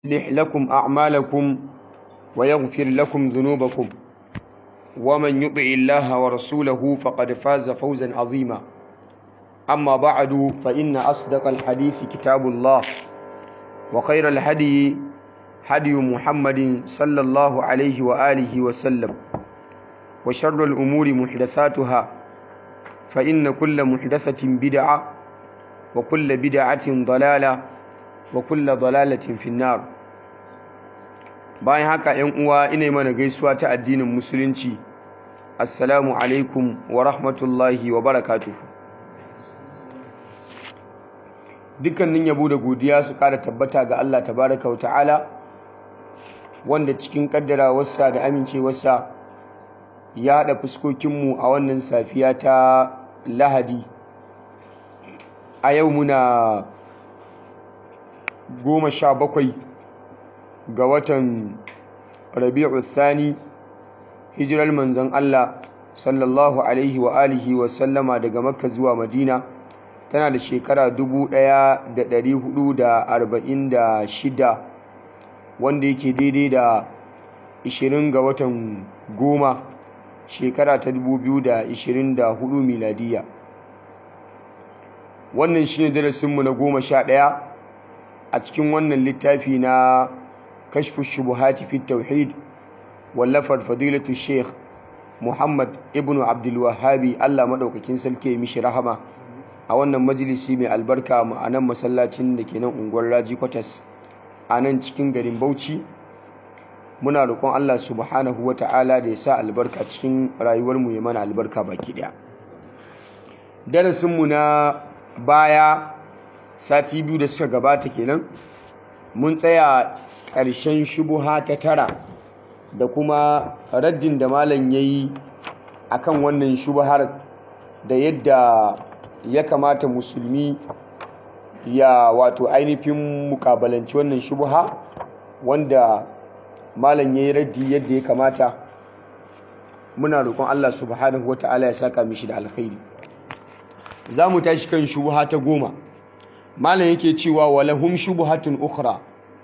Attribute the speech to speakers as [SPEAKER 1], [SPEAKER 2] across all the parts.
[SPEAKER 1] يصلح لكم أعمالكم ويغفر لكم ذنوبكم ومن يطع الله ورسوله فقد فاز فوزا عظيما أما بعد فإن أصدق الحديث كتاب الله وخير الهدي هدي محمد صلى الله عليه وآله وسلم وشر الأمور محدثاتها فإن كل محدثة بدعة وكل بدعة ضلالة وكل ضلالة في النار bayan haka ‘yan uwa ina mana gaisuwa ta addinin musulunci assalamu alaikum wa rahmatullahi wa barakatuhu dukkanin yabo da godiya su kara tabbata ga Allah tabaraka wa ta'ala wanda cikin kaddarawarsa da amincewarsa ya haɗa fuskokinmu a wannan safiya ta lahadi a yau muna goma sha bakwai ga watan rabi'u thani hijirar manzon Allah sallallahu alaihi wa alihi wa sallama daga makka zuwa madina tana da shekara 1446 wanda yake daidai da 20 ga watan goma shekara ta 2024 miladiya wannan shine darasinmu na goma sha ɗaya a cikin wannan littafi na kashfu shubuhati fi tauhid wallafar fadilatu sheikh muhammad ibn abdul wahabi allah maɗaukakin sarki mishi rahama a wannan majalisi mai albarka a nan masallacin da ke nan unguwar raji kwatas a nan cikin garin bauchi muna roƙon allah subhanahu wa ta'ala da ya sa albarka cikin rayuwarmu ya mana albarka baki ɗaya darasinmu na baya sati biyu da suka gabata kenan mun tsaya ƙarshen shubuha ta tara da kuma raddin da malam ya yi a kan wannan shubuhar da yadda ya kamata musulmi ya wato ainihin mukabalanci wannan shubuha wanda malam ya yi raddi yadda ya kamata muna roƙon Allah subhanahu wa ta'ala ya saka mishi da alkhairi za mu tashi kan shubuha ta goma malam yake cewa walahum shubuhatun ukhra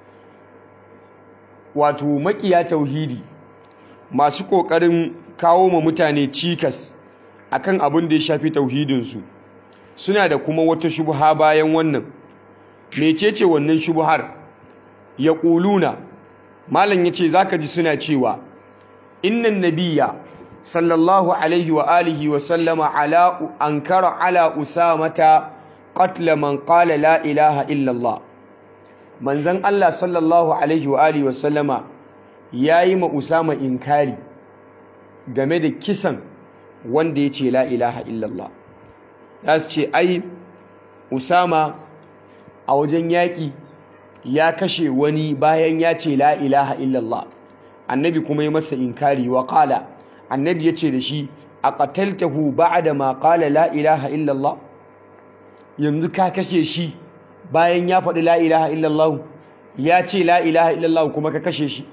[SPEAKER 1] wato makiya tauhidi masu kokarin kawo ma mutane cikas akan abin da ya shafi tauhidinsu suna da kuma wata shubha bayan wannan mecece wannan shubhar ya ƙuluna malam yace zaka ji suna cewa innan nabiyya sallallahu alaihi wa alihi wa sallama ala ankara ala usamata qatla man qala la ilaha illa Allah manzon Allah sallallahu alaihi wa alihi wa sallama yayi ma usama inkari game da kisan wanda yace la ilaha illa Allah zasu ce ai usama a wajen yaƙi ya kashe wani bayan ya ce la ilaha illa Allah annabi kuma ya masa inkari wa qala annabi ya ce da shi a qataltahu ba'da ma qala la ilaha illa Allah yanzu ka kashe shi bayan ya faɗi la ilaha illa Allah ya ce la ilaha illa Allah kuma ka kashe shi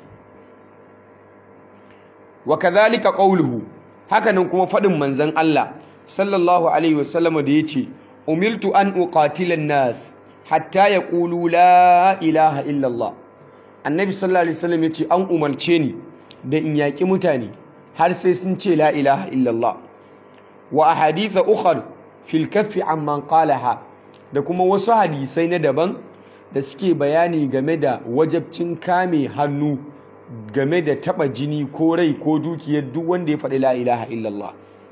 [SPEAKER 1] wa kadhalika qawluhu hakanan kuma faɗin manzon Allah sallallahu alaihi wasallam da yace umiltu an uqatila nas hatta yaqulu la ilaha illa Allah annabi sallallahu alaihi wasallam yace an umarce ni da in yaƙi mutane har sai sun ce la ilaha illallah wa ahaditha ukhar fil kaffi amman qalaha da kuma wasu hadisai na daban da suke bayani game da wajabcin kame hannu game da taba jini ko rai ko dukiyar duk wanda ya faɗi la ilaha illallah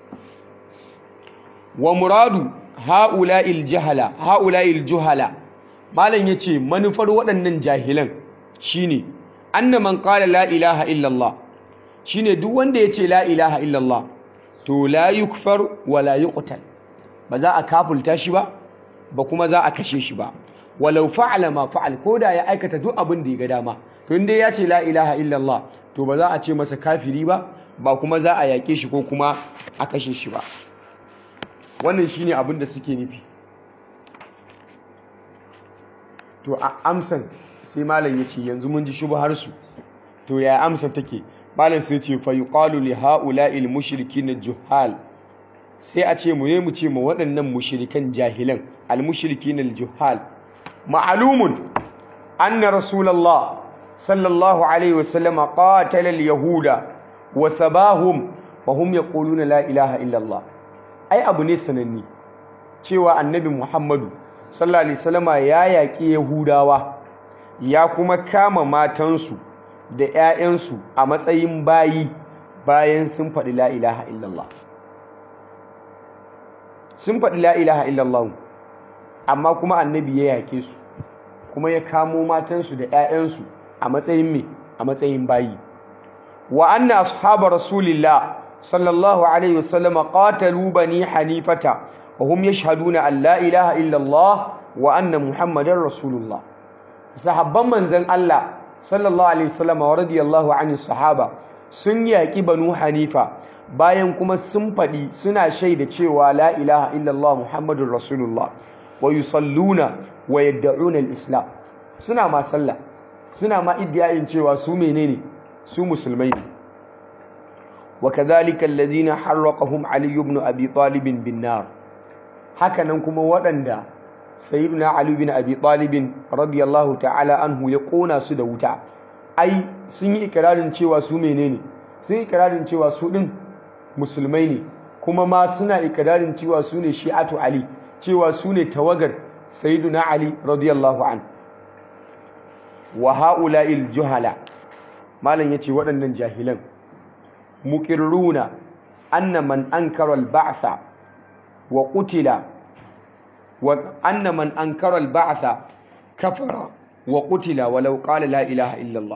[SPEAKER 1] wa muradu haula'il jahala haula'il juhala malam yace manufar waɗannan jahilan shine anna man qala la ilaha illallah shine duk wanda yace la ilaha illallah to la yukfar wa la yuqtal ba za a kafulta shi ba ba kuma za a kashe shi ba walau fa'ala ma fa'al koda ya aikata duk abin da ya ga dama to inda ya ce la ilaha illallah to ba za a ce masa kafiri ba ba kuma za a yaƙe shi ko kuma a kashe shi ba wannan shine abin da suke nufi to a amsan sai malam ya ce yanzu mun ji shubhar su to ya amsa take malam sai ce fa yuqalu li haula'il mushrikin juhal sai a ce mu yi mu ce ma waɗannan mushrikan jahilan al mushrikin al juhal ma'lumun anna rasulullah sallallahu alaihi wasallam qatala al-yahuda wa sabahum wa hum yaquluna la ilaha illa Allah ai abu ne sananni cewa annabi Muhammadu sallallahu alaihi wasallam ya yaki yahudawa ya kuma kama matansu da ƴaƴansu a matsayin bayi bayan sun faɗi la ilaha illallah sun faɗi la ilaha illallah amma kuma annabi ya yake su kuma ya kamo matansu da 'ya'yansu a matsayin me a matsayin bayi wa anna ashabu rasulillah sallallahu alaihi wasallam qatalu bani hanifata wa hum yashhaduna an la ilaha illallah wa anna muhammadar rasulullah sahabban manzon Allah sallallahu alaihi wasallam wa radiyallahu anhu sahaba sun yaki banu hanifa bayan kuma sun faɗi suna shaida cewa la ilaha illallah muhammadur rasulullah wa yusalluna wa yad'una al-islam suna ma sallah suna ma iddiyayin cewa su menene su musulmai ne wa kadhalika alladhina harraqahum ali ibn abi talib bin nar hakanan kuma waɗanda sayyidina ali ibn abi talib radiyallahu ta'ala anhu ya kona su da wuta ai sun yi ikirarin cewa su menene sun yi ikirarin cewa su din musulmai ne kuma ma suna ikirarin cewa su ne shi'atu ali cewa su ne tawagar sayyiduna ali radiyallahu an wa ha'ula'il juhala malam yace waɗannan jahilan muqirruna anna man ankara al-ba'tha wa qutila wa anna man ankara al-ba'tha kafara wa qutila walau qala la ilaha illa Allah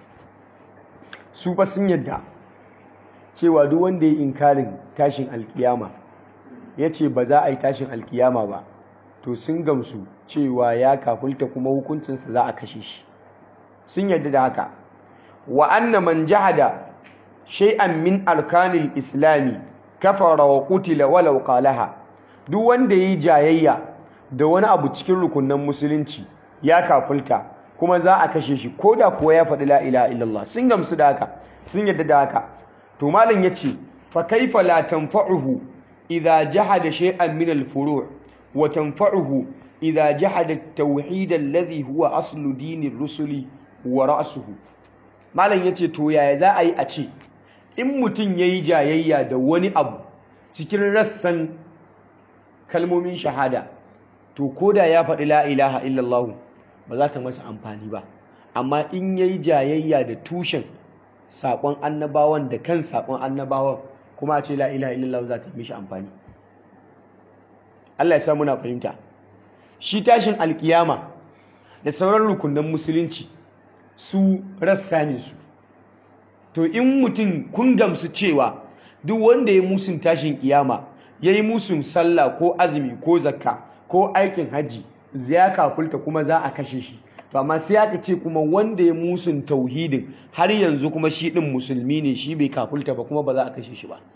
[SPEAKER 1] su fa sun yadda cewa duk wanda ya inkarin tashin alkiyama ya ce ba za a yi tashin alkiyama ba to sun gamsu cewa ya kafulta kuma hukuncinsa za a kashe shi sun yarda da haka wa anna man jahada shay'an min arkanil islami kafara wa qutila walau qalaha duk wanda yayi jayayya da wani abu cikin rukunan musulunci ya kafulta kuma za a kashe shi koda kuwa ya faɗi la ilaha illallah sun gamsu da haka sun yarda da haka to malam yace fa kaifa la tanfa'uhu idza jahada shay'an min al-furu' wa tanfa'uhu idza jahada at-tauhid alladhi huwa aslu dinir rusuli wa ra'suhu malam yace to yaya za a yi a ce in mutum yayi jayayya da wani abu cikin rassan kalmomin shahada to koda ya faɗi la ilaha illallah ba za ta masa amfani ba amma in yayi jayayya da tushen saƙon annabawan da kan saƙon annabawan kuma a ce la ilaha illallah za ta mishi amfani Allah ya sa muna fahimta shi tashin alkiyama da sauran rukunan musulunci su rassa ne su to in mutum kun gamsu cewa duk wanda ya musun tashin kiyama ya yi musun sallah ko azumi ko zakka ko aikin hajji ya kafulta kuma za a kashe shi to amma sai aka ce kuma wanda ya musun tauhidin har yanzu kuma shi din musulmi ne shi bai kafulta ba kuma ba za a kashe shi ba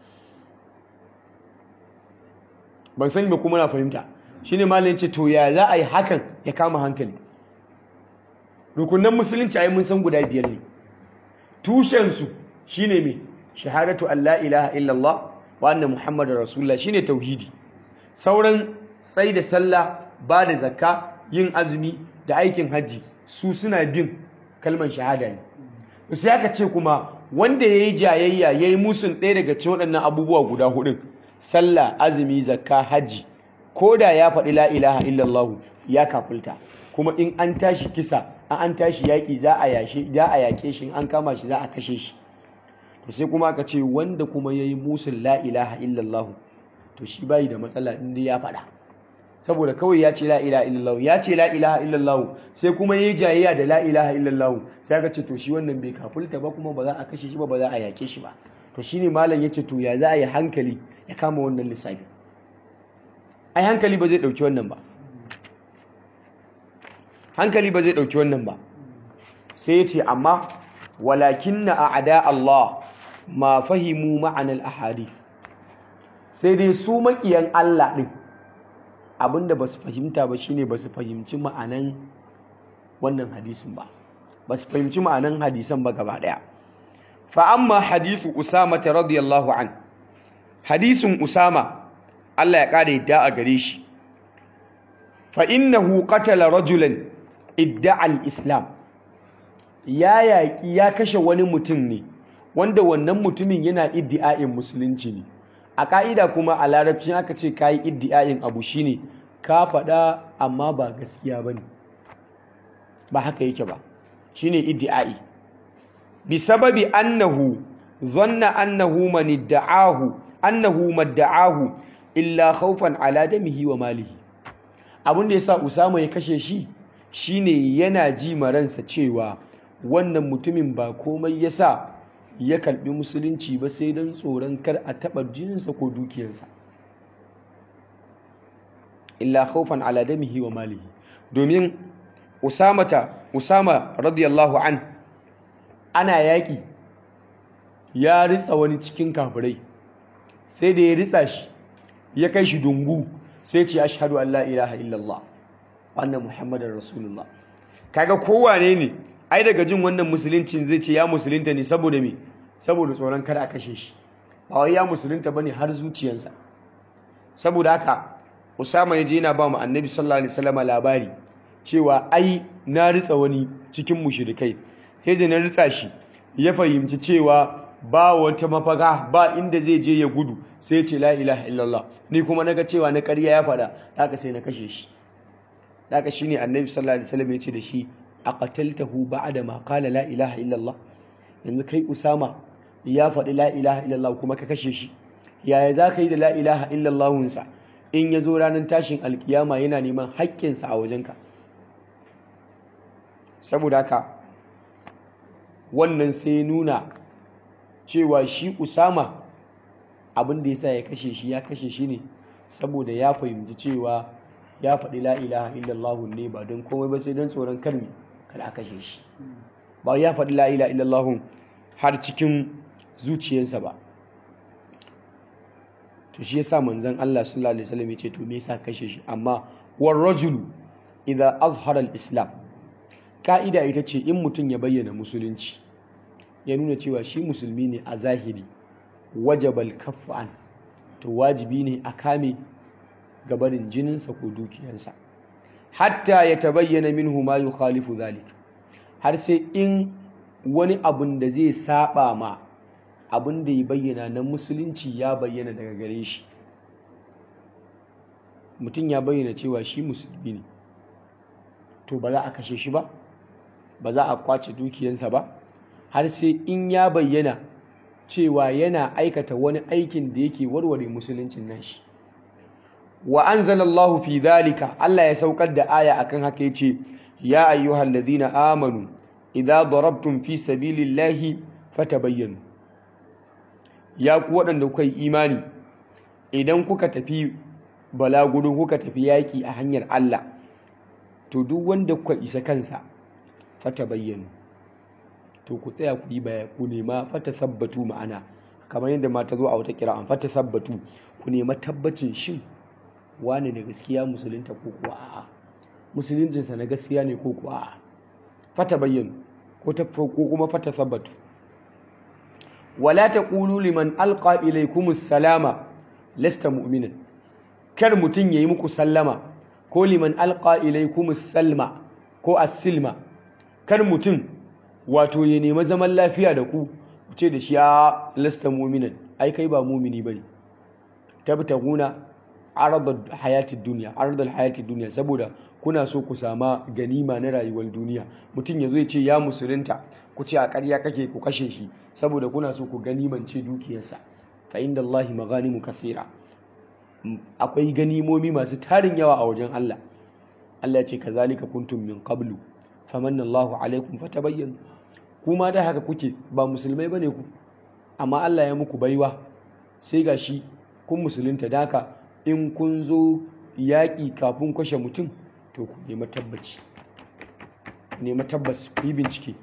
[SPEAKER 1] ban sani ba kuma na fahimta shine malamin ce to ya za a yi hakan ya kama hankali rukunan musulunci ai mun san guda biyar ne tushen su shine me shahadatu an la ilaha illallah wa anna muhammadar rasulullah shine tauhidi sauran tsai da sallah ba da zakka yin azumi da aikin hajji su suna bin kalman shahada ne sai aka ce kuma wanda ya yi jayayya ya yi musun ɗaya daga cikin waɗannan abubuwa guda hudun sallah azumi zakka hajji ko da ya faɗi la ilaha illallah ya kafulta kuma in an tashi kisa an an tashi yaƙi za a yashe za a yaƙe shi an kama shi za a kashe shi to sai kuma aka ce wanda kuma ya yi musun la ilaha illallah to shi bayi da matsala in dai ya faɗa saboda kawai ya ce la ilaha illallah ya ce la ilaha illallah sai kuma yayi jayayya da la ilaha illallah sai aka ce to shi wannan bai kafulta ba kuma ba za a kashe shi ba ba za a yake shi ba to shine malam yace to ya za a yi hankali ya kama wannan lissafi ai hankali ba zai dauki wannan ba hankali ba zai dauki wannan ba sai yace amma walakinna a'da Allah ma fahimu ma'anal ahadith sai dai su makiyan Allah din abinda ba su fahimta ba shine ba su fahimci ma'anan wannan hadisin ba ba su fahimci ma'anan hadisan ba gaba daya fa amma hadithu usama ta radiyallahu an hadisin usama Allah ya kada yadda a gare shi fa innahu qatala rajulan idda'a al-islam ya yaƙi ya kashe wani mutum ne wanda wannan mutumin yana iddi'a'in musulunci ne a ƙa'ida kuma a larabci aka ce ka yi iddi'a'in abu shine ka faɗa amma ba gaskiya ba ne ba haka yake ba shine iddi'a'i bi sababi annahu zanna annahu man idda'ahu annahu madda'ahu illa khawfan ala damihi wa malihi abin da yasa Usama ya kashe shi shine yana ji maransa cewa wannan mutumin ba komai yasa ya karbi musulunci ba sai don tsoron kar a taɓa jininsa ko dukiyarsa illa khawfan ala damihi wa malihi domin usamata usama radiyallahu an ana yaƙi ya ritsa wani cikin kafirai sai da ya ritsa shi ya kai shi dungu sai ce ashhadu an la ilaha illallah wannan muhammadar rasulullah kaga kowane ne ai daga jin wannan musuluncin zai ce ya musulunta ne saboda me saboda tsoron kada a kashe shi ba wai ya musulunta bane har zuciyarsa saboda haka Usama ya je yana ba mu Annabi sallallahu alaihi wasallam labari cewa ai na ritsa wani cikin mushrikai sai da na ritsa shi ya fahimci cewa ba wata mafaka ba inda zai je ya gudu sai ya ce la ilaha illallah ni kuma naga cewa na ƙarya ya faɗa haka sai na kashe shi haka shine Annabi sallallahu alaihi wasallam ya ce da shi aqataltahu ba'da ma qala la ilaha illallah yanzu kai Usama ya faɗi la ilaha illallah kuma ka kashe shi yaya za ka yi da la ilaha illallahunsa in ya zo ranar tashin alkiyama yana neman haƙƙinsa a wajenka saboda haka wannan sai nuna cewa shi usama abin da ya sa ya kashe shi ya kashe shi ne saboda ya fahimci cewa ya faɗi la ilaha illallahun ne ba don komai ba sai don tsoron karmi kada a kashe shi ba ya faɗi la ilaha illallahun har cikin zuciyarsa ba to shi yasa manzon Allah sallallahu alaihi wasallam yace to me yasa kashe shi amma war rajulu idza azhara al-islam ka'ida ita ce in mutum ya bayyana musulunci ya nuna cewa shi musulmi ne a zahiri wajabal kaffu an to wajibi ne a kame gabarin jininsa ko dukiyarsa hatta ya tabayyana minhu ma yukhalifu zalik har sai in wani abun da zai saba ma abin da ya bayyana na musulunci ya bayyana daga gare shi mutum ya bayyana cewa shi musulmi ne to ba za a kashe shi ba ba za a kwace dukiyansa ba har sai in ya bayyana cewa yana aikata wani aikin da yake warware musuluncin nashi wa anzalallahu fi dhalika Allah ya saukar da aya akan haka yace ya ayyuhal ladina amanu idza darabtum fi sabilillahi fatabayyanu ya ku waɗanda kuka yi imani idan kuka tafi balaguro kuka tafi yaƙi a hanyar Allah to duk wanda kuka isa kansa fata bayyana to ku tsaya ku yi baya ku nema fata sabbatu ma'ana kamar yadda mata zo a wata kira an fata sabbatu ku nema tabbacin shin wane da gaskiya musulunta ko kuwa a'a musuluncinsa na gaskiya ne ko kuwa a'a fata bayyana ko kuma fata sabbatu wala taqulu liman alqa ilaykumus salama lasta mu'minan kar mutun yayi muku sallama ko liman alqa ilaykumus salma ko as-silma kar mutun wato ya nemi zaman lafiya da ku ce da shi ya lasta mu'minan ai kai ba mu'mini bane tabtaguna aradul hayatid dunya aradul hayatid dunya saboda kuna so ku sama ganima na rayuwar duniya mutum ya zo ya ce ya musulunta ku ce a ƙarya kake ku kashe shi saboda kuna so ku ganimance dukiyarsa fa inda Allahi maganimu kafira akwai ganimomi masu tarin yawa a wajen Allah Allah ya ce kazalika kuntum min qablu famanna Allahu alaikum fatabayyanu kuma da haka kuke ba musulmai bane ku amma Allah ya muku baiwa sai gashi kun musulunta daka in kun zo yaƙi kafin kashe mutum to ku nemi tabbaci nemi tabbas ku yi bincike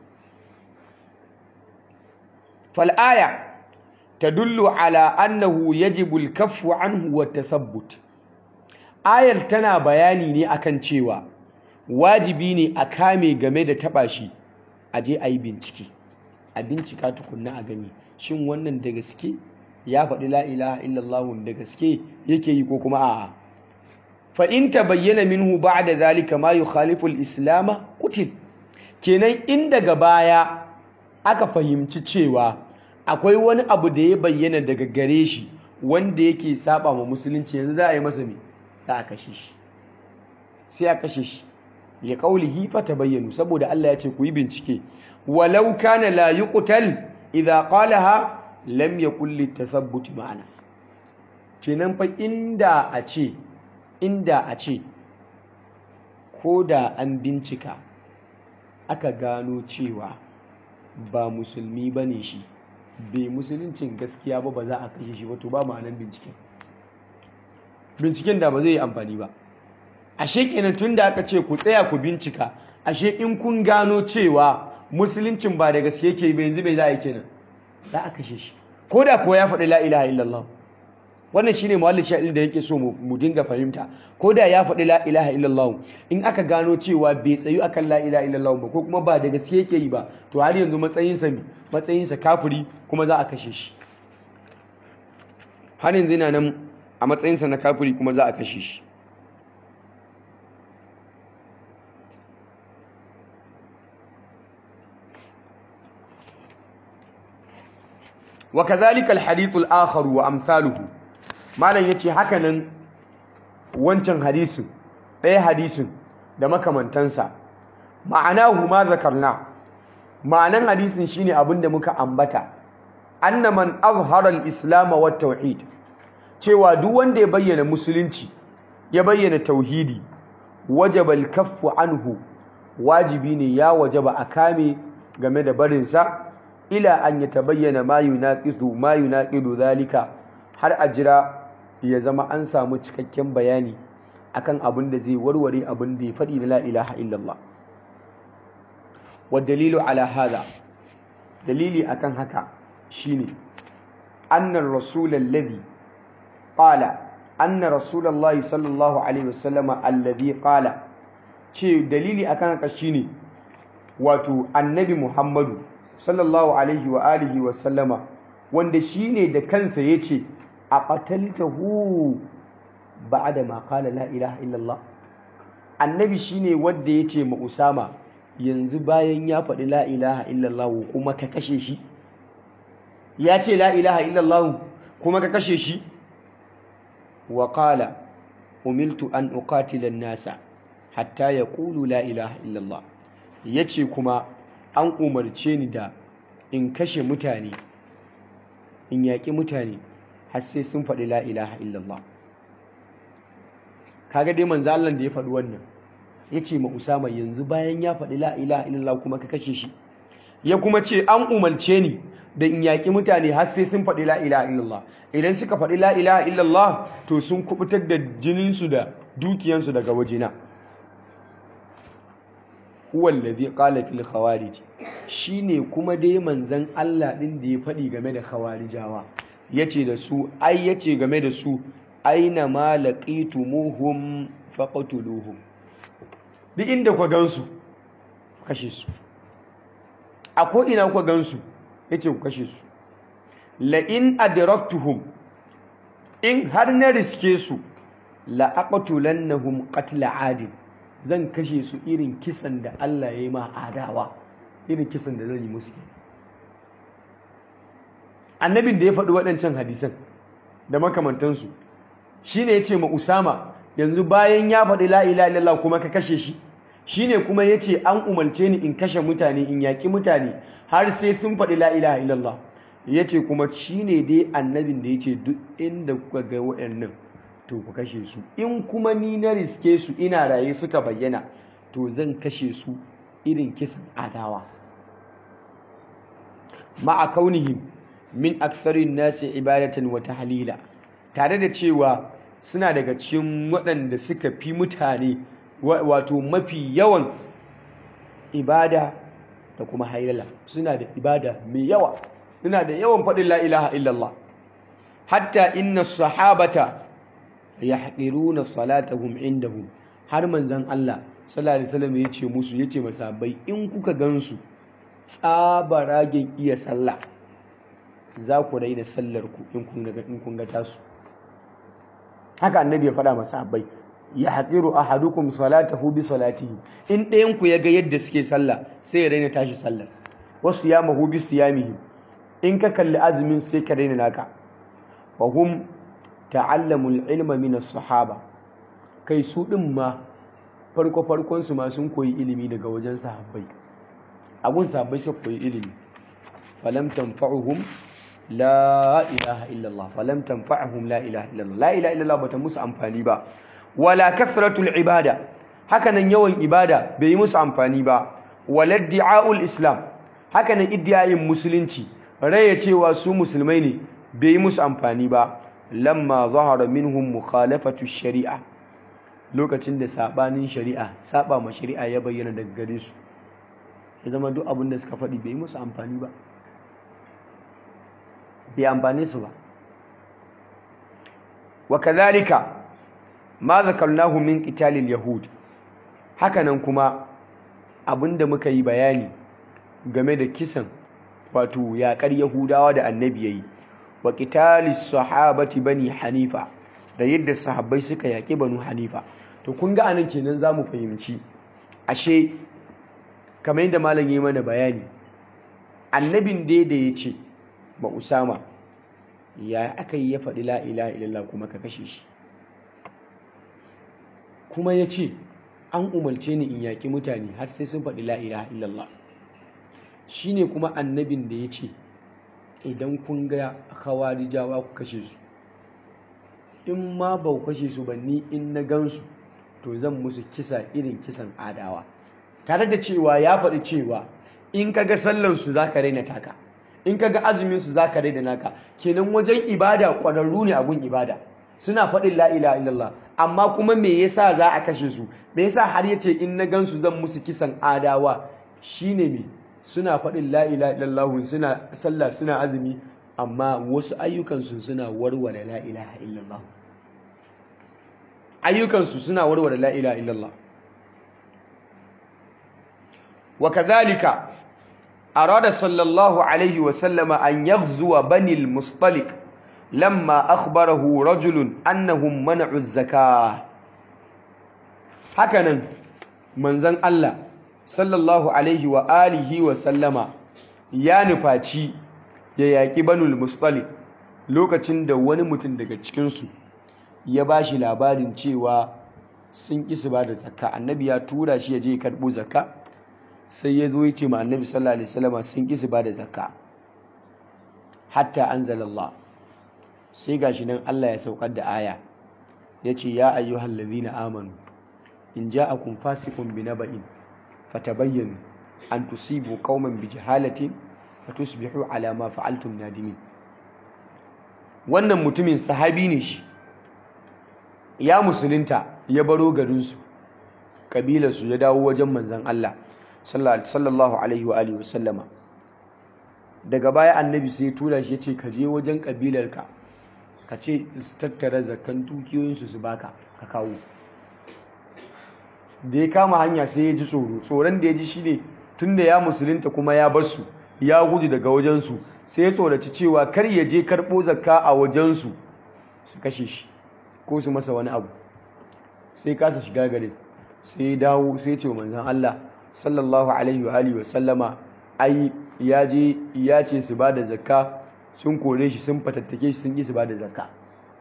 [SPEAKER 1] fal'aya ta dullu ala annahu yajibu al-kaffu anhu wa tathabbut ayar tana bayani ne akan cewa wajibi ne a kame game da taba shi a je a yi bincike a bincika tukunna a gani shin wannan da gaske ya faɗi la ilaha illallah da gaske yake yi ko kuma a'a fa in tabayyana minhu ba'da zalika ma yukhalifu al-islam qutil kenan in daga baya aka fahimci cewa akwai wani abu da ya bayyana daga gare shi wanda yake saba ma musulunci yanzu za a yi masa me za a kashe shi sai a kashe shi li qawlihi fatabayyanu saboda Allah ya ce ku yi bincike walau kana la yuqtal idza qalaha lam yakul litathabbut ma'ana kenan fa inda a ce inda a ce ko da an bincika aka gano cewa ba musulmi bane shi bai musuluncin gaskiya ba ba za a kashe shi ba to ba ma'anan binciken binciken da ba zai yi amfani ba ashe kenan tun da aka ce ku tsaya ku bincika ashe in kun gano cewa musuluncin ba da gaske yake ba yanzu bai za a yi kenan za a kashe shi ko da ko ya faɗi la ilaha illallah wannan shine muhallin sha'il da yake so mu dinga fahimta ko da ya faɗi la ilaha illallah in aka gano cewa bai tsayu akan la ilaha illallah ba ko kuma ba da gaske yake yi ba to har yanzu matsayinsa matsayinsa kafiri kuma za a kashe shi har yanzu yana nan a matsayinsa na kafiri kuma za a kashe shi وكذلك الحديث الآخر وأمثاله malam ya ce hakanan wancan hadisin ɗaya hadisin da makamantansa ma'anahu ma zakarna ma'anan hadisin shine abin da muka ambata anna man azhara al-islam wa tauhid cewa duk wanda ya bayyana musulunci ya bayyana tauhidi wajaba al-kaffu anhu wajibi ne ya wajaba a kame game da barinsa ila an yatabayyana ma yunaqidu ma yunaqidu zalika har a jira ya zama an samu cikakken bayani akan abin da zai warware abin da ya faɗi na la ilaha illallah wa dalilu ala hada dalili akan haka shine annar rasul alladhi qala anna rasulullahi sallallahu alaihi wasallama alladhi qala ce dalili akan haka shine wato annabi muhammadu sallallahu alaihi wa alihi wa sallama wanda shine da kansa yace a qataltahu ba'da ma qala la ilaha illallah annabi shine wanda yace ma usama yanzu bayan ya faɗi la ilaha illallah kuma ka kashe shi ya ce la ilaha illallah kuma ka kashe shi wa qala umiltu an uqatila an-nasa hatta yaqulu la ilaha illallah yace kuma an umarce ni da in kashe mutane in yaƙi mutane har sai sun faɗi la ilaha illallah kaga dai manzo Allah da ya faɗi wannan yace ma Usama yanzu bayan ya faɗi la ilaha illallah kuma ka kashe shi ya kuma ce an umarce ni da in yaƙi mutane har sai sun faɗi la ilaha illallah idan suka faɗi la ilaha illallah to sun kubutar da jininsu da dukiyansu daga wajena huwa allazi qala fil khawarij shine kuma dai manzon Allah din da ya faɗi game da khawarijawa yace da su ai yace game da su aina ma laqitumuhum faqtuluhum duk inda ku gansu kashe su a ko ina ku gansu yace ku kashe su la in adraktuhum in har na riske su la aqtulannahum qatla adin zan kashe su irin kisan da Allah ya yi ma adawa irin kisan da zan yi musu annabin da ya faɗi waɗancan hadisan da makamantansu shi ne ya ce ma usama yanzu bayan ya faɗi la'ila illallah kuma ka kashe shi shi ne kuma ya ce an umarce ni in kashe mutane in yaƙi mutane har sai sun faɗi la'ila illallah ya ce kuma shi ne dai annabin da ya ce duk inda kuka ga waɗannan to ku kashe su in kuma ni na riske su ina raye suka bayyana to zan kashe su irin kisan adawa ma'a kaunihim min aktharin nasi ibadatan wa tahlila tare da cewa suna daga cikin waɗanda suka fi mutane wato mafi yawan ibada da kuma hailala suna da ibada mai yawa suna da yawan faɗin la ilaha illallah hatta inna sahabata yahqiruna salatahum indahum har manzon Allah sallallahu alaihi wasallam yace musu yace masabai in kuka gansu tsabaragen iya sallah za ku raina sallar ku in kun ga in kun ga tasu haka annabi ya faɗa masabai ya haqiru ahadukum salatahu bi salatihi in ɗayan ku yaga yadda suke sallah sai ya raina tashi sallar wasu yamahu bi siyamihi in ka kalli azumin sai ka raina naka wa hum ta'allamul ilma min as-sahaba kai su din ma farko farkon su ma sun koyi ilimi daga wajen sahabbai abun sahabbai sai koyi ilimi falam tanfa'uhum la ilaha illallah falam tanfa'uhum la ilaha illallah la ilaha illallah bata musu amfani ba wala kathratul ibada hakanan yawan ibada bai yi musu amfani ba wala di'aul islam hakanan iddiyayin musulunci raya cewa su musulmai ne bai yi musu amfani ba lamma zahara minhum mukhalafatu shari'a lokacin da sabanin shari'a saba ma shari'a ya bayyana daga gare su ya zama duk abin da suka faɗi bai yi musu amfani ba bai amfane su ba wa kadhalika ma zakarnahu min qitalil yahud hakanan kuma abinda muka yi bayani game da kisan wato yaƙar yahudawa da annabi yayi wa qitalis sahabati bani hanifa da yadda sahabbai suka yaƙi banu hanifa to kun ga anan kenan zamu fahimci ashe kamar yadda malam yi mana bayani annabin dai da ya ce ba usama ya aka yi ya faɗi la ilaha illallah kuma ka kashe shi kuma ya ce an umarce ni in yaƙi mutane har sai sun faɗi la ilaha illallah shi ne kuma annabin da ya ce idan kun ga khawarijawa ku kashe su in ma ba ku kashe su ba ni in na gansu to zan musu kisa irin kisan adawa tare da cewa ya faɗi cewa in ka ga sallansu za ka raina taka in ka ga azuminsu za ka raina naka kenan wajen ibada ƙwararru ne abun ibada suna faɗin la ilaha illallah amma kuma me yasa za a kashe su me yasa har yace in na gansu zan musu kisan adawa shine me suna faɗin la ilaha illallah suna sallah suna azumi amma wasu ayyukansu suna warware la ilaha illallah ayyukansu suna warware la ilaha illallah wa kadhalika arada sallallahu alaihi wa sallama an yaghzuwa bani al-mustaliq lamma akhbarahu rajulun annahum mana'u az-zakah hakanan manzon Allah sallallahu alaihi wa alihi wa sallama ya nufaci ya yaki banul mustaliq lokacin da wani mutum daga cikin su ya bashi labarin cewa sun ƙi su ba da zakka annabi ya tura shi ya je karɓo zakka sai ya zo ya ce ma annabi sallallahu alaihi wasallam sun ƙi su ba da zakka hatta anzalallah sai gashi nan Allah ya saukar da aya ya ce ya ayyuhal ladhina amanu in ja'akum fasiqun binaba'in fatabayyanu an tusibu qauman bijahalatin fatusbihu ala ma fa'altum nadimin wannan mutumin sahabi ne shi ya musulunta ya baro garinsu kabilarsu ya dawo wajen manzan Allah sallallahu alaihi wa alihi wasallama daga baya annabi sai ya tura shi ya ce ka je wajen kabilarka ka ce su tattara zakan dukiyoyinsu su baka ka kawo da ya kama hanya sai ya ji tsoro tsoron da ya ji shine tunda ya musulunta kuma ya bar su ya gudu daga wajensu sai ya tsoraci cewa kar ya je karɓo zakka a wajensu su kashe shi ko su masa wani abu sai kasa shiga gare sai dawo sai ce manzon Allah sallallahu alaihi wa alihi wa sallama ai ya je ya ce su bada zakka sun kore shi sun fatattake shi sun ki su bada zakka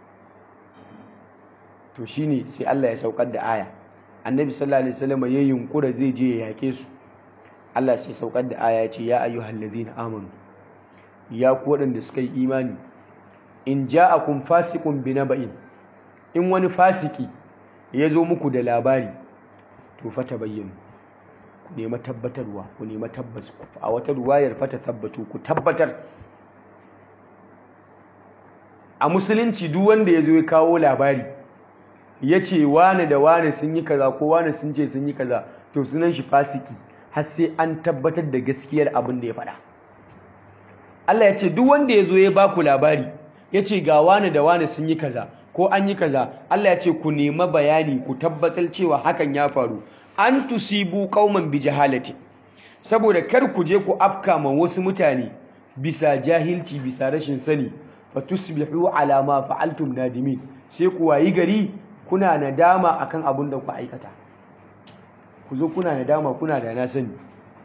[SPEAKER 1] to shine sai Allah ya saukar da aya annabi sallallahu alaihi wasallam ya yunkura zai je ya yake su Allah sai saukar da aya ya ce ya ayyuhal ladina amanu ya ku waɗanda suka yi imani in ja'akum fasiqun binaba'in in wani fasiki ya zo muku da labari to fata bayyana ku nema tabbatarwa ku nema tabbas a wata ruwayar fata tabbatu ku tabbatar a musulunci duk wanda ya zo ya kawo labari ya ce wane da wane sun yi kaza ko wane sun ce sun yi kaza to sunan shi fasiki har sai an tabbatar da gaskiyar abin da ya faɗa Allah ya ce duk wanda ya zo ya baku labari ya ce ga wane da wane sun yi kaza ko an yi kaza Allah ya ce ku nema bayani ku tabbatar cewa hakan ya faru an tusibu qauman bi jahalati saboda kar ku je ku afka ma wasu mutane bisa jahilci bisa rashin sani fa tusbihu ala ma fa'altum nadimin sai ku wayi gari kuna nadama akan abin da ku aikata ku zo kuna nadama kuna da na sani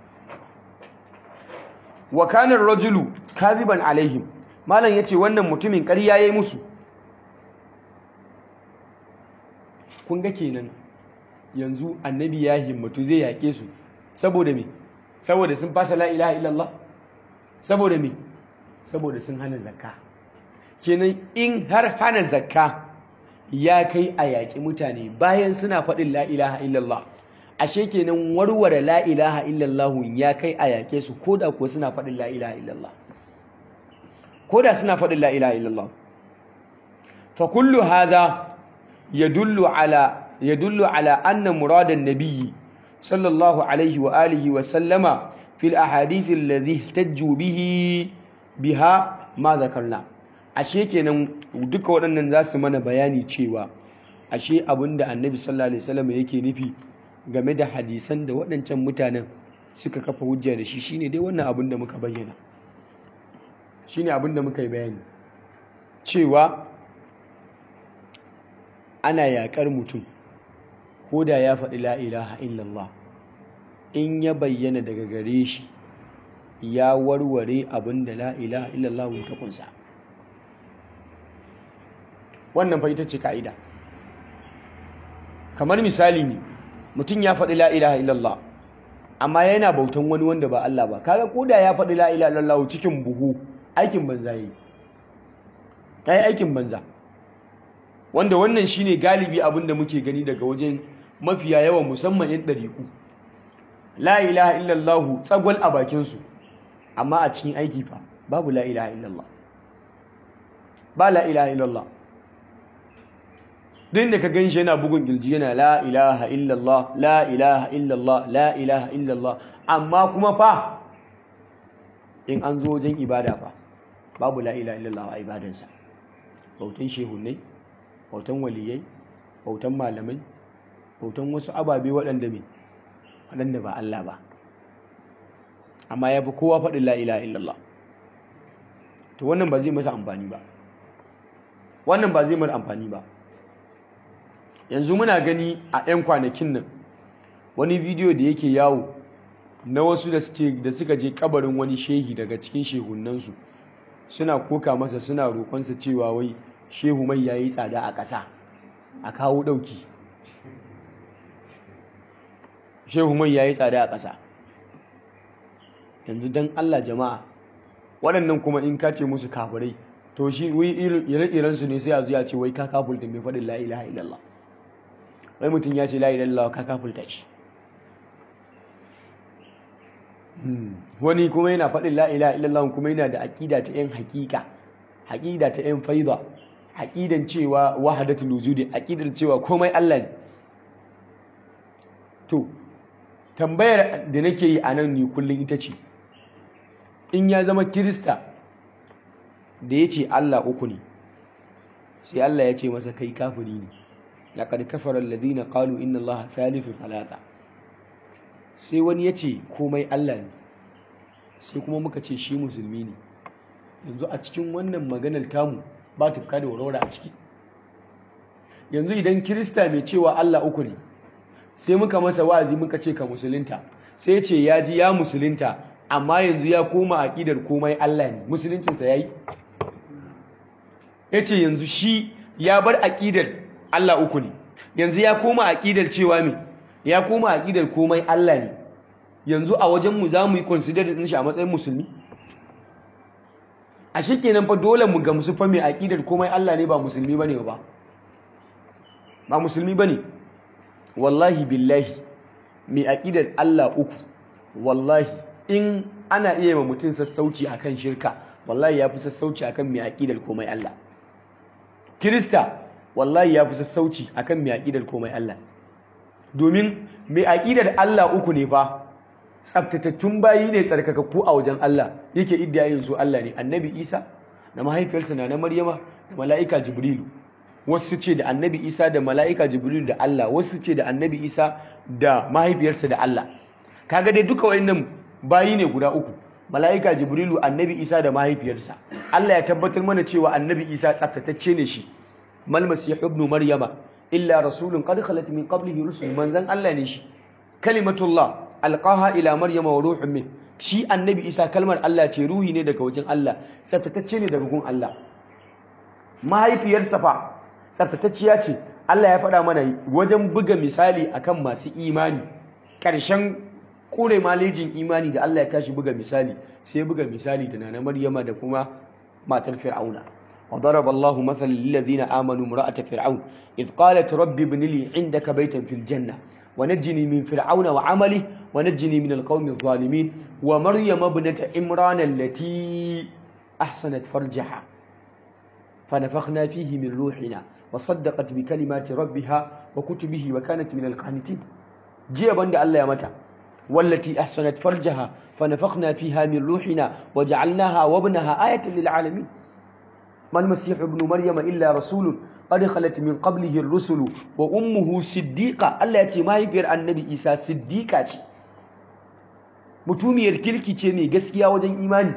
[SPEAKER 1] wa kana rajulu kadhiban alaihim malam yace wannan mutumin ƙarya yayi musu kun ga kenan yanzu annabi ya himmatu zai yaƙe su saboda me saboda sun fasa la ilaha illallah saboda me saboda sun hana zakka kenan in har hana zakka ya kai a yaƙi mutane bayan suna faɗin la ilaha illallah ashe kenan warware la ilaha illallah ya kai a yaƙe su koda kuwa suna faɗin la ilaha illallah koda suna faɗin la ilaha illallah fa kullu hadha yadullu ala يدل على أن مراد النبي صلى الله عليه وآله وسلم في الأحاديث الذي احتجوا به بها ما ذكرنا ashe kenan duka waɗannan za su mana bayani cewa ashe abinda annabi sallallahu alaihi wasallam yake nufi game da hadisan da waɗancan mutanen suka kafa hujja da shi shine dai wannan abin da muka bayyana shine abin da muka yi bayani cewa ana yaƙar mutum ko da ya faɗi la ilaha illallah in ya bayyana daga gare shi ya warware abin da la ilaha illallah ta kunsa wannan fa ita ce ka'ida kamar misali ne mutum ya faɗi la ilaha illallah amma yana bautan wani wanda ba Allah ba kaga ko da ya faɗi la ilaha illallah cikin buhu aikin banza yi yi aikin banza wanda wannan shine galibi abin da muke gani daga wajen mafiya yawan musamman yan ɗariku la ilaha illallah tsagwal a bakinsu amma a cikin aiki fa babu la ilaha illallah ba la ilaha illallah duk da ka gan shi yana bugun gilji yana la ilaha illallah la ilaha illallah la ilaha illallah amma kuma fa in an zo wajen ibada fa babu la ilaha illallah a ibadansa bautan shehunai bautan waliyai bautan malamai bautan wasu ababe waɗanda me waɗanda ba Allah ba amma ya fi kowa faɗin la ilaha illallah to wannan ba zai masa amfani ba wannan ba zai masa amfani ba yanzu muna gani a 'yan kwanakin nan wani bidiyo da yake yawo na wasu da suka je kabarin wani shehi daga cikin shehunansu suna koka masa suna roƙonsa cewa wai shehu mai yayi tsada a ƙasa a kawo ɗauki shehu mai yayi tsada a ƙasa yanzu don Allah jama'a waɗannan kuma in ka ce musu kafirai to shi ire-iren su ne sai a zuya ce wai ka kafulta mai faɗin la ilaha illallah wai mutum ya ce la ilaha illallah ka kafulta shi wani kuma yana faɗin la ilaha illallah kuma yana da aƙida ta yan haƙiƙa aƙida ta yan faida aƙidan cewa wahadatul wujudi aƙidan cewa komai Allah ne to tambayar da nake yi a nan ne kullum ita ce in ya zama kirista da ya ce Allah uku ne sai Allah ya ce masa kai kafiri ne laqad kafara alladhina qalu inna allaha thalithu thalatha sai wani ya ce komai Allah ne sai kuma muka ce shi musulmi ne yanzu a cikin wannan maganar tamu ba tufka da warware a ciki yanzu idan kirista mai cewa Allah uku ne sai muka masa wa'azi muka ce ka musulunta sai ce ya ji ya musulunta amma yanzu ya koma aƙidar komai Allah ne musuluncinsa ya yi ya ce yanzu shi ya bar aƙidar Allah uku ne yanzu ya koma aƙidar cewa me ya koma aƙidar komai Allah ne yanzu a wajenmu za mu yi consider din shi a matsayin musulmi a shi kenan fa dole mu gamsu fa mai aƙidar komai Allah ne ba musulmi bane ba ba musulmi bane wallahi billahi mai aƙidar Allah uku wallahi in ana iya ma mutum sassauci akan shirka wallahi ya fi sassauci akan mai aƙidar komai Allah kirista wallahi ya fi sassauci akan mai aƙidar komai Allah domin mai aƙidar Allah uku ne fa tsaftatattun bayi ne tsarkakakku a wajen Allah yake iddiyayin su Allah ne annabi Isa da mahaifiyarsa na na Maryama da mala'ika Jibrilu wasu ce da annabi Isa da mala'ika Jibrilu da Allah wasu ce da annabi Isa da mahaifiyarsa da Allah kaga dai duka wayannan bayi ne guda uku mala'ika Jibrilu annabi Isa da mahaifiyarsa Allah ya tabbatar mana cewa annabi Isa tsaftatacce ne shi mal masih ibn maryama illa rasulun qad khalat min qablihi rusul manzan Allah ne shi kalimatullah alqaha ila maryama wa ruhun min shi annabi isa kalmar Allah ce ruhi ne daga wajen Allah tsaftatacce ne daga gun Allah mahaifiyarsa fa tsaftatacciya ce Allah ya faɗa mana wajen buga misali akan masu imani ƙarshen kure malejin imani da Allah ya tashi buga misali sai buga misali da nana Maryama da kuma matar Fir'auna wa daraba Allah mathalan lil ladina amanu imra'at fir'aun id qalat rabbi ibn li 'indaka baytan fil janna wa najjini min fir'auna wa 'amali wa najjini min al-qawmi adh-dhalimin wa maryama ibnata imran allati ahsanat farjaha فنفخنا فيه من روحنا وصدقت بكلمات ربها وكتبه وكانت من القانتين جيا بند الله يا متى والتي أحسنت فرجها فنفخنا فيها من روحنا وجعلناها وابنها آية للعالمين ما المسيح ابن مريم إلا رسول قد خلت من قبله الرسل وأمه صديقة التي ما يبير النبي إيسى صديقة mutumiyar kirki ce mai gaskiya wajen imani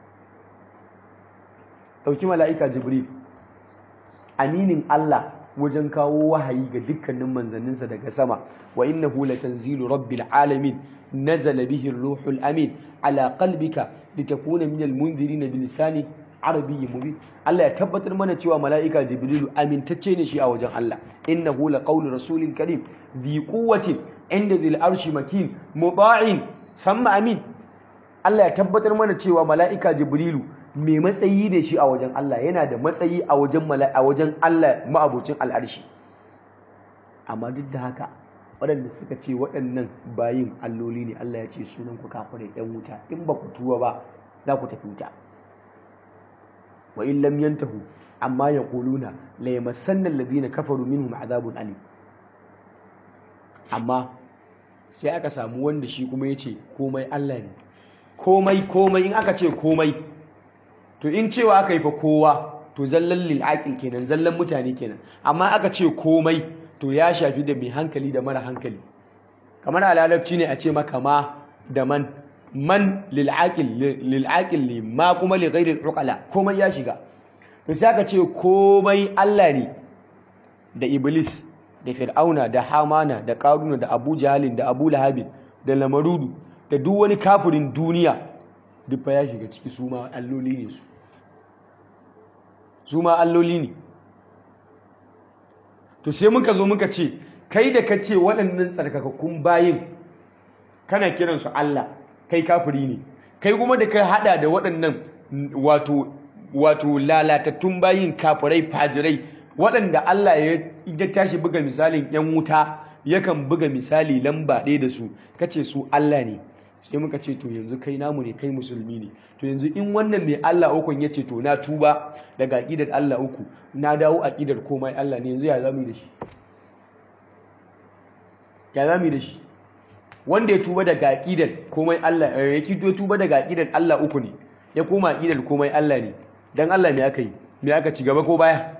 [SPEAKER 1] ɗauki mala'ika jibril aminin Allah wajen kawo wahayi ga dukkanin manzanninsa daga sama wa innahu latanzilu rabbil alamin nazala bihi ruhul amin ala qalbika litakuna minal munzirin bilisani arabiyyin mubin Allah ya tabbatar mana cewa mala'ika jibrilu amintacce ne shi a wajen Allah innahu laqawlu rasulin karim dhi quwwatin inda dhil arshi makin muta'in thumma amin Allah ya tabbatar mana cewa mala'ika jibrilu mai matsayi da shi a wajen Allah yana da matsayi a wajen a wajen Allah ma'abocin al'arshi amma duk da haka waɗanda suka ce waɗannan bayin alloli ne Allah ya ce sunan ku kafirai ɗan wuta in ba ku tuwa ba za ku tafi wuta wa in lam yantahu amma yaquluna la yamassanna alladhina kafaru minhum adhabun alim amma sai aka samu wanda shi kuma yace komai Allah ne komai komai in aka ce komai to in cewa aka yi fa kowa to zallan lil'aqil kenan zallan mutane kenan amma aka ce komai to ya shafi da mai hankali da mara hankali kamar a larabci ne a ce maka ma da man man lil'aqil lil'aqil ne ma kuma li ghairi uqala komai ya shiga to sai aka ce komai Allah ne da iblis da fir'auna da hamana da qaruna da abu jahalin da abu lahabin da lamarudu da duk wani kafirin duniya duk fa ya shiga ciki su ma alloli ne su su ma alloli ne to sai muka zo muka ce kai da ka ce waɗannan tsarkakakkun bayin kana kiransu Allah kai kafiri ne kai kuma da ka hada da waɗannan wato wato lalatattun bayin kafirai fajirai waɗanda Allah ya tashi buga misalin yan wuta yakan buga misali lamba ɗaya da su kace su Allah ne sai muka ce to yanzu kai namu ne kai musulmi ne to yanzu in wannan mai Allah ukun ya ce to na tuba daga aqidar Allah uku na dawo aqidar komai Allah ne yanzu ya zamu da shi ya zamu da shi wanda ya tuba daga aqidar komai Allah ya kito tuba daga aqidar Allah uku ne ya koma aqidar komai Allah ne dan Allah me aka yi me aka ci gaba ko baya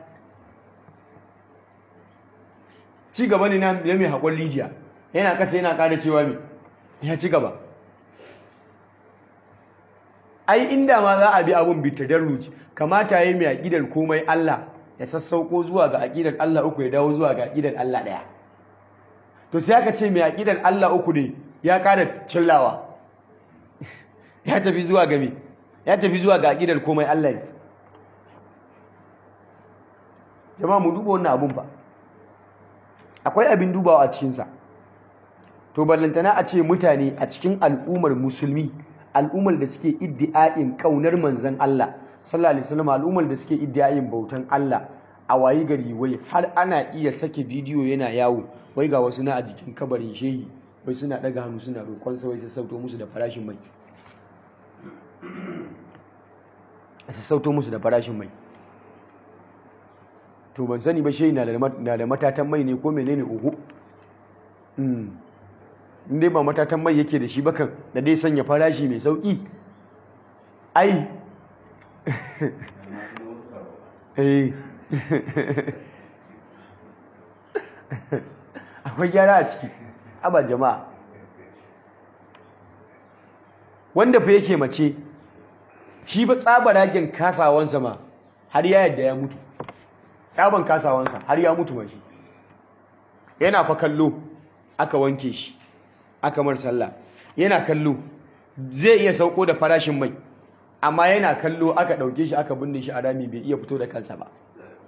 [SPEAKER 1] ci gaba ne na mai hakon lijiya yana kasa yana kada cewa me ya ci gaba ai inda ma za a bi abun bi tadarruji kamata yayi mai aqidar komai Allah ya sassauko zuwa ga aqidar Allah uku ya dawo zuwa ga aqidar Allah daya to sai aka ce mai aqidar Allah uku ne ya kada cillawa ya tafi zuwa ga me ya tafi zuwa ga aqidar komai Allah ne jama'a mu duba wannan abun ba akwai abin dubawa a cikin sa to ballantana a ce mutane a cikin al'ummar musulmi al'ummar da suke iddi'a'in kaunar manzan Allah sallallahu alaihi wasallam al'ummar da suke iddi'a'in bautan Allah a wayi gari wai har ana iya sake bidiyo yana yawo wai ga wasu na a jikin kabarin shehi wai suna daga hannu suna roƙon sa wai sassauto musu da farashin mai sassauto musu da farashin mai to ban sani ba shehi na da matatan mai ne ko menene uhu in dai ba matatan mai yake da shi bakan da dai sanya farashi mai sauki ai akwai gyara a ciki aba jama'a wanda fa yake mace shi ba tsabaragen kasawansa ma har ya yadda ya mutu tsaban kasawansa har ya mutu mashi yana fa kallo aka wanke shi aka mar sallah yana kallo zai iya sauko da farashin mai amma yana kallo aka ɗauke shi aka binne shi a rami bai iya fito da kansa ba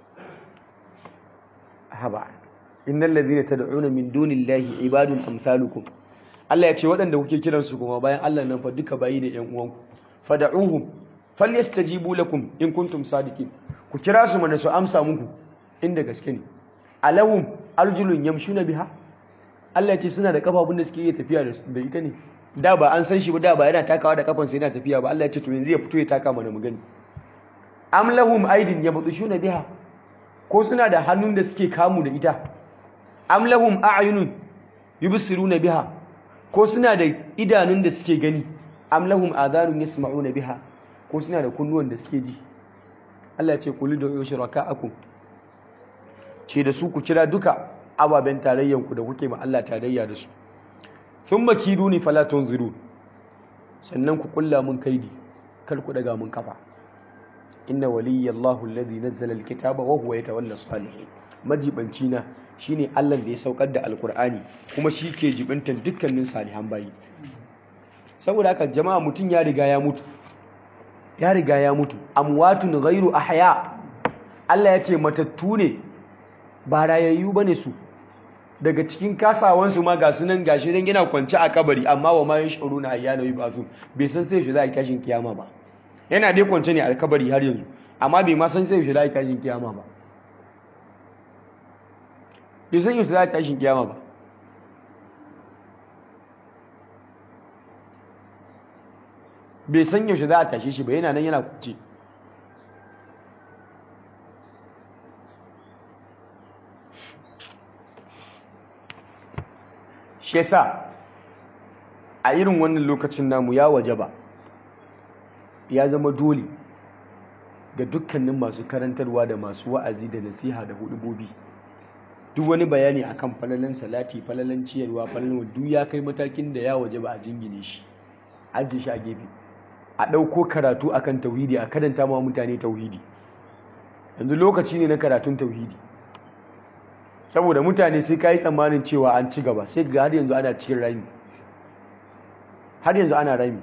[SPEAKER 1] haba innal ladhina tad'una min dunillahi ibadun amsalukum Allah ya ce waɗanda kuke kiransu kuma bayan Allah nan fa duka bayi ne ƴan uwanku fad'uhum falyastajibu lakum in kuntum sadiqin ku kira su mana su amsa muku inda gaske ne alawum arjulun yamshuna biha Allah ya ce suna da kafafun da suke iya tafiya da ita ne da ba an san shi ba da ba yana takawa da kafansa yana tafiya ba Allah ya ce to yanzu ya fito ya taka mana mu gani am lahum aidin yabtushuna biha ko suna da hannun da suke kamu da ita am lahum a'yunun yubsiruna biha ko suna da idanun da suke gani am lahum adhanun yasma'una biha ko suna da kunnuwan da suke ji Allah ya ce kuli da yushraka'akum ce da su ku kira duka ababen tarayyanku da kuke ma Allah tarayya da su thumma kiduni fala tunziru sannan ku kulla mun kaidi kar ku daga mun kafa inna waliyallahu alladhi nazzala alkitaba wa huwa yatawalla salihin majibanci na shine Allah da ya saukar da alkur'ani kuma shi ke jibintan dukkanin salihan bayi saboda haka jama'a mutum ya riga ya mutu ya riga ya mutu amwatun ghairu ahya Allah ya ce matattu ne ba rayayyu bane su daga cikin kasawansu ma ga sunan gashi dan yana kwance a kabari amma wa ma yashuruna ayyana yubasu bai san sai shi za a tashin kiyama ba yana dai kwance ne a kabari har yanzu amma bai ma san sai shi za a tashin kiyama ba bai san yaushe za a tashin kiyama ba bai san yaushe za a tashe shi ba yana nan yana kuce shi yasa a irin wannan lokacin namu ya waje ba ya zama dole ga dukkanin masu karantarwa da masu wa'azi da nasiha da hudubobi duk wani bayani akan falalan salati falalan ciyarwa falalan duk ya kai matakin da ya waje ba a jingine shi ajiye shi a gefe a ɗauko karatu akan tauhidi a karanta ma mutane tauhidi yanzu lokaci ne na karatun tauhidi saboda mutane sai ka yi tsammanin cewa an ci gaba sai ga har yanzu ana cikin rami har yanzu ana rami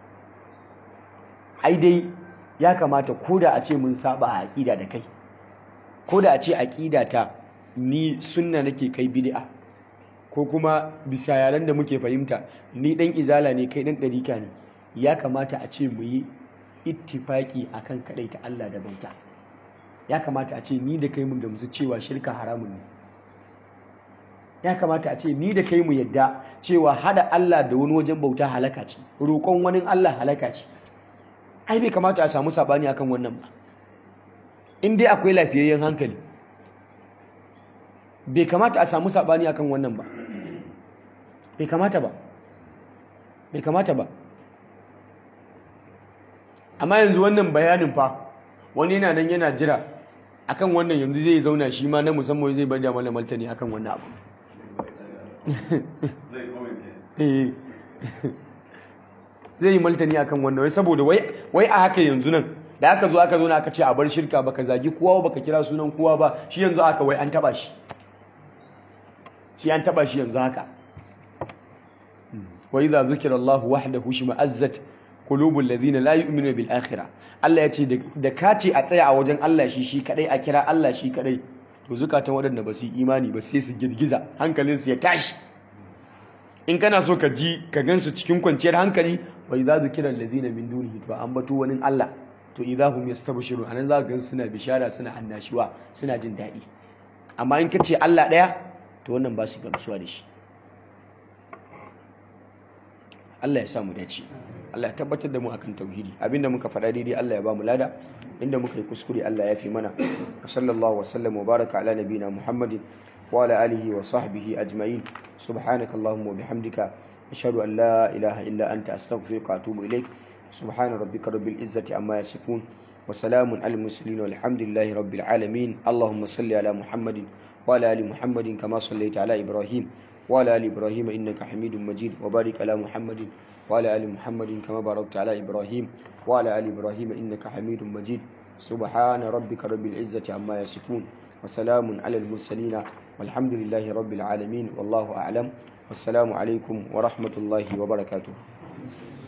[SPEAKER 1] ai dai ya kamata ko da a ce mun saba a aƙida da kai ko da a ce aƙida ta ni sunna nake kai bid'a ko kuma bisa yaran da muke fahimta ni dan izala ne kai dan ɗarika ne ya kamata a ce mu yi ittifaki akan ta Allah da bauta ya kamata a ce ni da kai mun gamsu cewa shirka haramun ne ya kamata a ce ni da kai mu yadda cewa hada Allah da wani wajen bauta halaka ce roƙon wani Allah halaka ce ai bai kamata a samu sabani akan wannan ba in dai akwai lafiyayyen hankali bai kamata a samu sabani akan wannan ba bai kamata ba bai kamata ba amma yanzu wannan bayanin fa wani yana nan yana jira akan wannan yanzu zai zauna shi ma na musamman zai bada mana martani akan wannan abu zai yi martani akan wannan wai saboda wai a haka yanzu nan da aka zo aka zo na aka ce a bar shirka baka zagi kowa baka kira sunan kowa ba shi yanzu aka wai an taba shi shi an taba shi yanzu haka wa idza zukira Allah wahdahu shima'azzat qulubul ladina la yu'minuna bil akhirah Allah ya ce da ka ce a tsaya a wajen Allah shi shi kadai a kira Allah shi kadai to zukatan waɗanda ba su yi imani ba sai su girgiza hankalinsu ya tashi in kana so ka ji ka gansu cikin kwanciyar hankali wa idza zukira alladhina min dunihi to an bato wani Allah to idza hum yastabshirun anan za ka gansu suna bishara suna annashuwa suna jin daɗi amma in ka ce Allah ɗaya to wannan ba su gamsuwa da shi Allah ya samu dace Allah ya tabbatar da mu akan tauhidi abinda muka faɗa daidai Allah ya ba mu lada inda muka yi kuskure Allah ya fi mana sallallahu wa sallam wa baraka ala nabina Muhammadin wa ala alihi wa sahbihi ajma'in subhanaka allahumma wa bihamdika ashhadu an la ilaha illa anta astaghfiruka wa atubu ilaik subhana rabbika rabbil izzati amma yasifun wa salamun alal mursalin walhamdulillahi rabbil alamin allahumma salli ala muhammadin wa ala ali muhammadin kama sallaita ala ibrahim وعلى آل إبراهيم إنك حميد مجيد وبارك على محمد وعلى آل محمد كما باركت على إبراهيم وعلى آل إبراهيم إنك حميد مجيد سبحان ربك رب العزة عما يصفون wa salamun alal mursalin walhamdulillahi rabbil alamin wallahu a'lam wassalamu alaikum wa rahmatullahi wa barakatuh